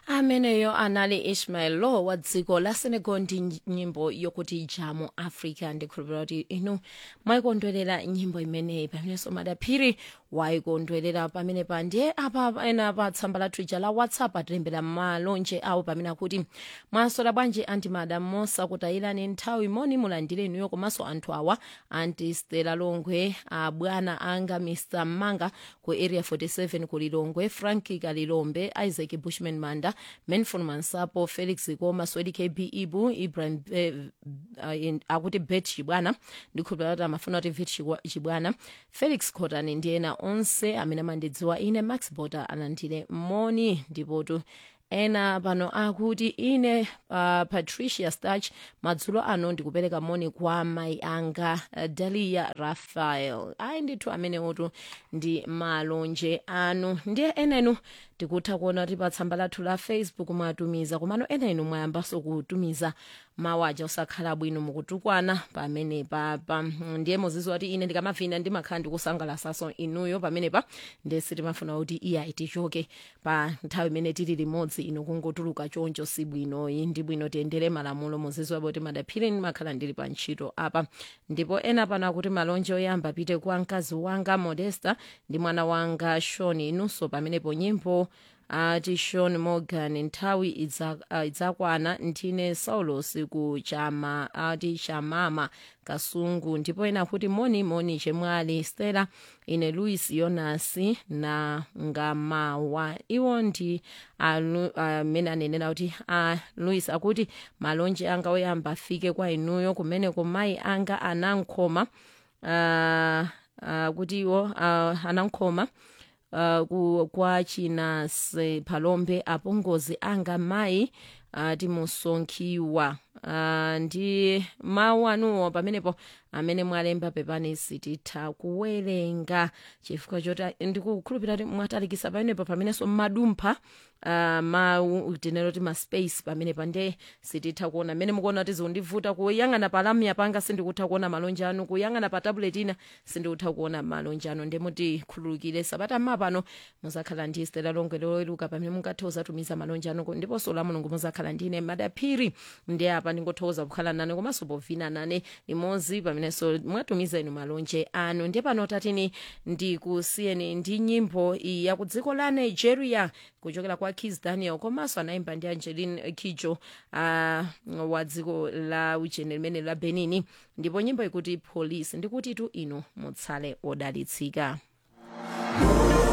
ameneyo anali ishmael lo wa dziko la senegal ndi nyimbo yokuti jamu africa ndikhulupirira kuti inu mwayikondwerera nyimbo imeneyi pamenenso madaphiri wayikondwerera pamenepa ndiye apa ena pa tsamba lathu ija la whatsapp atilembera malonje awo pamene akuti mwasola bwanji antimada mosakutayirani nthawi moni mulandire inuyo komanso anthu awa anti stela longwe abwana anga mr manga ku area 47 ku lilongwe franki kalilombe isaac bushman manda manfon mansapo felix koma swedi kb ibu ibrahim eh, uh, akuti bet chibwana ndikhulupirira kuti amafuna kuti vet Chibwa- chibwana felix cotani ndi ena onse amene amandidziwa ine max bota alandire moni ndipotu ena pano akuti ine uh, patricia starch madzulo ano ndikupereka moni kwa mai anga uh, dalia rafael ayi ndithu amenewotu ndi malonje anu ndiye enenu tikutha kuona kuti pa tsamba lathu la facebook mwatumiza komano enenu mwayambanso kutumiza mawu aja osakhala bwino mukutukwana pamenepa pa ndiye muziziwa kuti ine ndikamavina ndimakhala ndikusangalatsanso inuyo pamenepa ndiye sitimafuna kuti iya itichoke pa nthawi imene tili limodzi inu kungotuluka choncho si bwinoyi ndi bwino tiyendere malamulo muziziwa kuti madaphiri ndimakhala ndili pa ntchito apa ndipo ena pano akuti malonje oyamba apite kwa mkazi wanga modesta ndi mwana wanga shon inunso pamenepo nyimbo ati sean morgan nthawi idza- ah, idzakwana ndine saulos ku chama ati chamama kasungu ndipo ena kuti moni moni chemwali stella ine louis yonas na ngamawa iwo ndi alu- amene anenera kuti a louis akuti malonje anga oyamba afike kwa inuyo kumeneko mayi anga anankhoma uh, uh, kuti iwo uh, anankhoma uh, ku, kwa chinase palombe apongozi anga mayi uh, timusonkhiwa uh, ndi mawu anuwo pamenepo amene mwalemba pepani sititha kuwerenga chifukwa choti ndikukhulupirira kuti mwatalikisa pamenepo pamenenso mmadumpha uh, mawu tinero ti maspace pamenepa ndiye sititha kuona mmene mukuona kuti zikundivuta kuyang'ana pa lamya panga sindikutha kuona malonje anu kuyang'ana pa tablet ina sindikutha kuona malonje anu ndiye mutikhululukire sabata mapano muzakhala ndi stela longwe loweruka pamene mungathe kuzatumiza malonje anu ndiponso la mulungu muzakhala ndine madaphiri ndiye apa ndingothokoza kukhala nane komanso povina nane limodzi pamenenso mwatumiza inu malonje anu ndiye pano tatini ndikusiyeni ndi nyimbo iyi ya ku dziko la nigeria kuchokera kwa kis daniel komanso anayimba ndi angeline kijo uh, wa dziko la uchene limene la benini ndipo nyimbo ikuti police ndikuti tu inu mutsale odalitsika